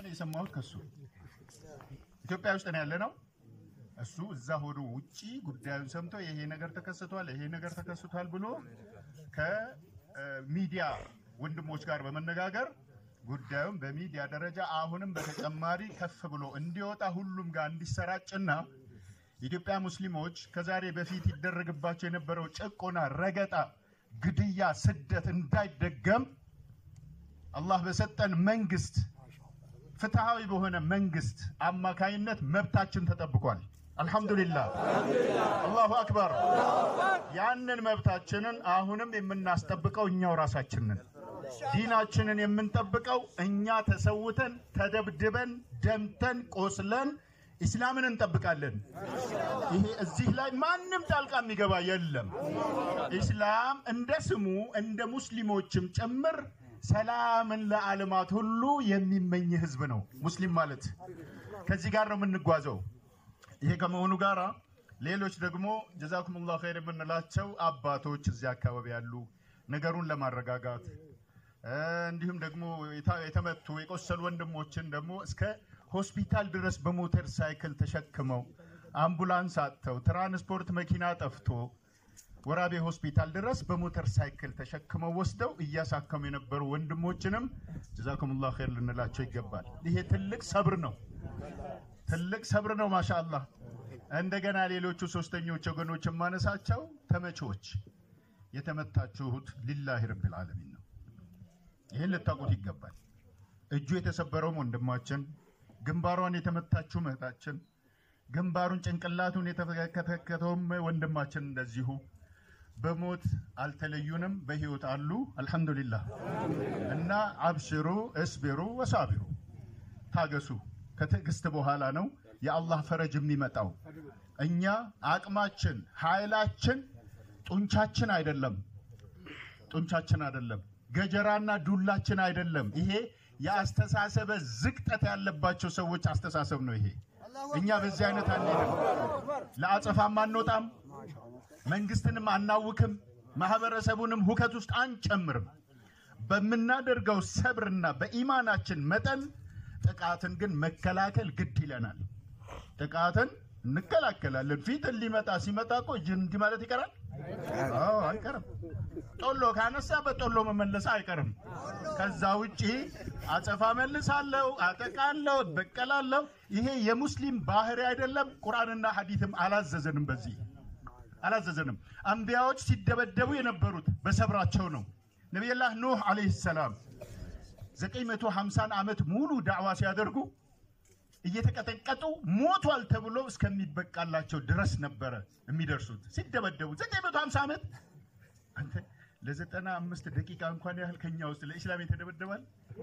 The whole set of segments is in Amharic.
የሰማሁት ከሱ ኢትዮጵያ ውስጥ ነው ያለ ነው። እሱ እዛ ሆዶ ውጪ ጉዳዩን ሰምቶ ይሄ ነገር ተከስቷል፣ ይሄ ነገር ተከስቷል ብሎ ከሚዲያ ወንድሞች ጋር በመነጋገር ጉዳዩን በሚዲያ ደረጃ አሁንም በተጨማሪ ከፍ ብሎ እንዲወጣ ሁሉም ጋር እንዲሰራጭና የኢትዮጵያ ሙስሊሞች ከዛሬ በፊት ይደረግባቸው የነበረው ጭቆና፣ ረገጣ፣ ግድያ፣ ስደት እንዳይደገም አላህ በሰጠን መንግስት ፍትሃዊ በሆነ መንግስት አማካይነት መብታችን ተጠብቋል። አልሐምዱሊላህ አላሁ አክበር። ያንን መብታችንን አሁንም የምናስጠብቀው እኛው ራሳችንን ዲናችንን የምንጠብቀው እኛ ተሰውተን ተደብድበን ደምተን ቆስለን ኢስላምን እንጠብቃለን። ይሄ እዚህ ላይ ማንም ጣልቃ የሚገባ የለም። ኢስላም እንደ ስሙ እንደ ሙስሊሞችም ጭምር ሰላምን ለዓለማት ሁሉ የሚመኝ ህዝብ ነው ሙስሊም ማለት። ከዚህ ጋር ነው የምንጓዘው። ይሄ ከመሆኑ ጋር ሌሎች ደግሞ ጀዛኩሙላሁ ኸይር የምንላቸው አባቶች እዚህ አካባቢ ያሉ ነገሩን ለማረጋጋት እንዲሁም ደግሞ የተመቱ የቆሰሉ ወንድሞችን ደግሞ እስከ ሆስፒታል ድረስ በሞተር ሳይክል ተሸክመው አምቡላንስ አጥተው ትራንስፖርት መኪና ጠፍቶ ወራቤ ሆስፒታል ድረስ በሞተር ሳይክል ተሸክመው ወስደው እያሳከሙ የነበሩ ወንድሞችንም ጀዛኩሙላሁ ኸይር ልንላቸው ይገባል። ይሄ ትልቅ ሰብር ነው፣ ትልቅ ሰብር ነው። ማሻአላህ። እንደገና ሌሎቹ ሶስተኞች ወገኖች የማነሳቸው ተመቾች የተመታችሁት ሊላሂ ረብል ዓለሚን ነው። ይህን ልታውቁት ይገባል። እጁ የተሰበረውም ወንድማችን፣ ግንባሯን የተመታችው እህታችን፣ ግንባሩን ጭንቅላቱን የተከተከተውም ወንድማችን እንደዚሁ በሞት አልተለዩንም፣ በህይወት አሉ። አልሐምዱሊላህ እና አብሽሩ እስቢሩ ወሳቢሩ ታገሱ። ከትዕግስት በኋላ ነው የአላህ ፈረጅ የሚመጣው። እኛ አቅማችን ኃይላችን ጡንቻችን አይደለም፣ ጡንቻችን አይደለም፣ ገጀራና ዱላችን አይደለም። ይሄ የአስተሳሰበ ዝቅጠት ያለባቸው ሰዎች አስተሳሰብ ነው። ይሄ እኛ በዚህ አይነት አንሄድም፣ ለአጸፋም አንወጣም፣ መንግስትንም አናውክም፣ ማህበረሰቡንም ሁከት ውስጥ አንጨምርም። በምናደርገው ሰብርና በኢማናችን መጠን ጥቃትን ግን መከላከል ግድ ይለናል። ጥቃትን እንከላከላለን። ፊትን ሊመጣ ሲመጣ እኮ እንዲህ ማለት ይቀራል? አዎ አይቀርም። ጦሎ ካነሳ በጦሎ መመለስ አይቀርም። ከዛ ውጪ አጸፋ መልሳለሁ፣ አጠቃለሁ፣ እበቀላለሁ። ይሄ የሙስሊም ባህሪ አይደለም። ቁርአንና ሐዲትም አላዘዘንም፣ በዚህ አላዘዘንም። አንቢያዎች ሲደበደቡ የነበሩት በሰብራቸው ነው። ነቢዩላህ ኑህ ዓለይሂ ሰላም 950 ዓመት ሙሉ ዳዕዋ ሲያደርጉ እየተቀጠቀጡ ሞቷል ተብሎ እስከሚበቃላቸው ድረስ ነበረ የሚደርሱት ሲደበደቡ 950 ዓመት። አንተ ለዘጠና አምስት ደቂቃ እንኳን ያህል ከኛ ውስጥ ለኢስላም የተደበደባል።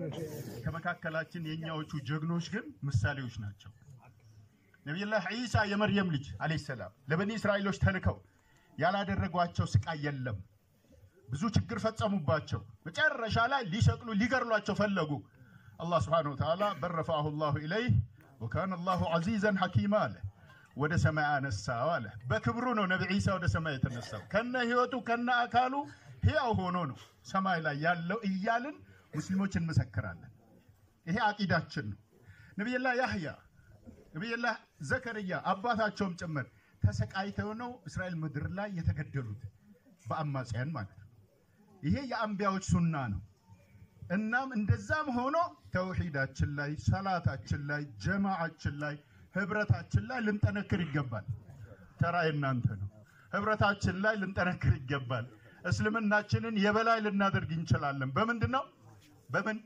ከመካከላችን የእኛዎቹ ጀግኖች ግን ምሳሌዎች ናቸው። ነቢዩላህ ዒሳ የመርየም ልጅ ዓለይሂ ሰላም ለበኒ እስራኤሎች ተልከው ያላደረጓቸው ስቃይ የለም። ብዙ ችግር ፈጸሙባቸው። መጨረሻ ላይ ሊሰቅሉ ሊገርሏቸው ፈለጉ። አላህ ስብሓነሁ ወተዓላ በረፋሁ ላሁ ኢለይህ ወካነ ላሁ ዐዚዘን ሐኪማ አለ። ወደ ሰማይ አነሳው አለ። በክብሩ ነው ነቢ ዒሳ ወደ ሰማይ የተነሳው። ከነ ህይወቱ ከነ አካሉ ሕያው ሆኖ ነው ሰማይ ላይ ያለው እያልን ሙስሊሞች እንመሰክራለን። ይሄ አቂዳችን ነው። ነቢይላህ ያህያ ነቢይላህ ዘከርያ አባታቸውም ጭምር ተሰቃይተው ነው እስራኤል ምድር ላይ የተገደሉት በአማጽያን ማለት ነው። ይሄ የአንቢያዎች ሱና ነው። እናም እንደዛም ሆኖ ተውሂዳችን ላይ፣ ሰላታችን ላይ፣ ጀማዓችን ላይ፣ ህብረታችን ላይ ልንጠነክር ይገባል። ተራ የናንተ ነው። ህብረታችን ላይ ልንጠነክር ይገባል። እስልምናችንን የበላይ ልናደርግ እንችላለን። በምንድን ነው? በምን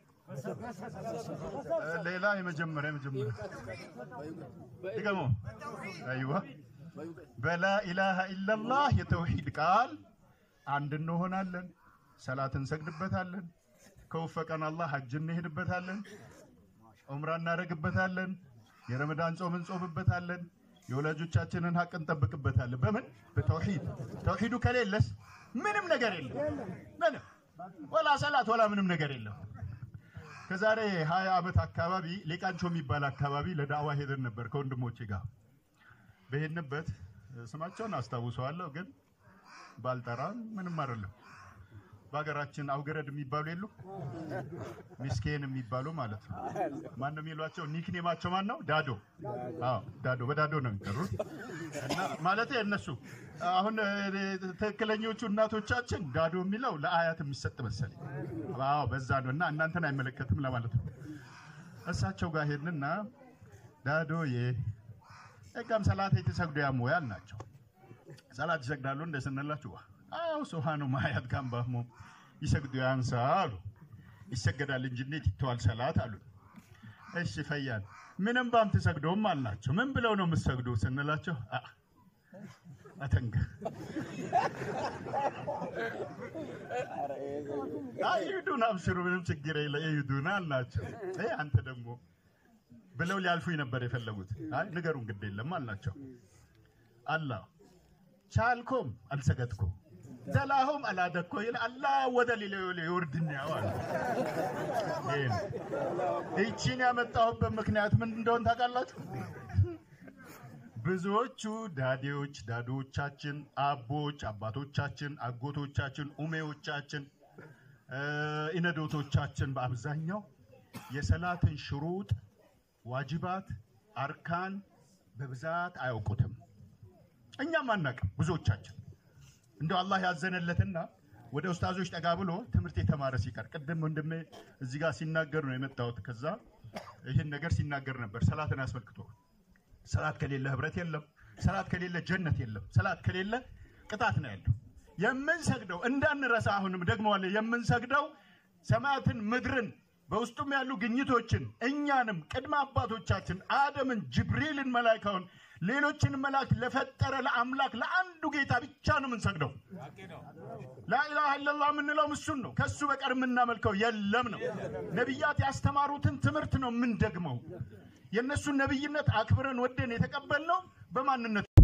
ሌላ የመጀመሪያ የመጀመሪያ ድገሞ አይዋ በላ ኢላሃ ኢለላህ የተውሂድ ቃል አንድ እንሆናለን። ሰላት እንሰግድበታለን። ከወፈቀን አላህ ሐጅ እንሄድበታለን። ዑምራ እናደርግበታለን። የረመዳን ጾም እንጾምበታለን። የወላጆቻችንን ሀቅ እንጠብቅበታለን። በምን በተውሂድ ተውሂዱ ከሌለስ ምንም ነገር የለም። ምንም ወላ ሰላት ወላ ምንም ነገር የለም። ከዛሬ ሀያ ዓመት አካባቢ ሌቃንቾ የሚባል አካባቢ ለዳዕዋ ሄደን ነበር ከወንድሞቼ ጋር በሄድንበት ስማቸውን አስታውሰዋለሁ፣ ግን ባልጠራም ምንም አይደለም። በሀገራችን አውገረድ የሚባሉ የሉ ሚስኬን የሚባሉ ማለት ነው። ማን ነው የሚሏቸው? ኒክኔማቸው ማን ነው? ዳዶ። አዎ ዳዶ፣ በዳዶ ነው የሚጠሩት። እና ማለት እነሱ አሁን እ፣ ትክክለኞቹ እናቶቻችን ዳዶ የሚለው ለአያት የሚሰጥ መሰለኝ። አዎ በዛ ነው። እና እናንተን አይመለከትም ለማለት ነው። እሳቸው ጋር ሄድንና ዳዶዬ እጋም ሰላት የተሰግዶ ያሞያል ናቸው ሰላት ይሰግዳሉ እንደ ስንላችሁ አዎ ሱብሃኑ ማያት ጋምባሞ ይሰግዱ ያንሳ አሉ። ይሰገዳል እንጂ እንዴት ይተዋል ሰላት አሉ። እሺ ፈያን ምንም ባም ትሰግዶም አልናቸው። ምን ብለው ነው የምትሰግዱ ስንላቸው አ አተንገ አይዱን አብሽሩ ምንም ችግር የለ ይዱና አልናቸው። እ አንተ ደግሞ ብለው ሊያልፉኝ ነበር የፈለጉት። አይ ንገሩን ግድ የለም አልናቸው። አላህ ቻልኮም አልሰገድኩም ዘላሆም አላደኮ ይል አላ ወደ ሌላ ይወርድን ያው አለ። ይሄ ነው። ይቺን ያመጣሁበት ምክንያት ምን እንደሆን ታውቃላችሁ? ብዙዎቹ ዳዴዎች፣ ዳዶቻችን፣ አቦች፣ አባቶቻችን፣ አጎቶቻችን፣ ኡሜዎቻችን፣ እ፣ ኢነዶቶቻችን በአብዛኛው የሰላትን ሽሩጥ፣ ዋጅባት፣ አርካን በብዛት አያውቁትም። እኛም አናውቅም ብዙዎቻችን። እንደው አላህ ያዘነለትና ወደ ኡስታዞች ጠጋ ብሎ ትምህርት የተማረ ሲቀር ቅድም ወንድሜ እዚህ ጋር ሲናገር ነው የመጣሁት። ከዛ ይህን ነገር ሲናገር ነበር ሰላትን አስመልክቶ ሰላት ከሌለ ህብረት የለም፣ ሰላት ከሌለ ጀነት የለም፣ ሰላት ከሌለ ቅጣት ነው ያለው። የምንሰግደው እንዳንረሳ፣ አሁንም ደግመዋለሁ፣ የምንሰግደው ሰማያትን ምድርን በውስጡም ያሉ ግኝቶችን እኛንም ቅድመ አባቶቻችን አደምን፣ ጅብሪልን፣ መላይካውን ሌሎችን መላእክት ለፈጠረ ለአምላክ ለአንዱ ጌታ ብቻ ነው የምንሰግደው። ላኢላሃ ኢለላህ የምንለው እሱን ነው። ከሱ በቀር የምናመልከው የለም ነው። ነቢያት ያስተማሩትን ትምህርት ነው የምንደግመው። የእነሱን ነቢይነት አክብረን ወደን የተቀበልነው በማንነት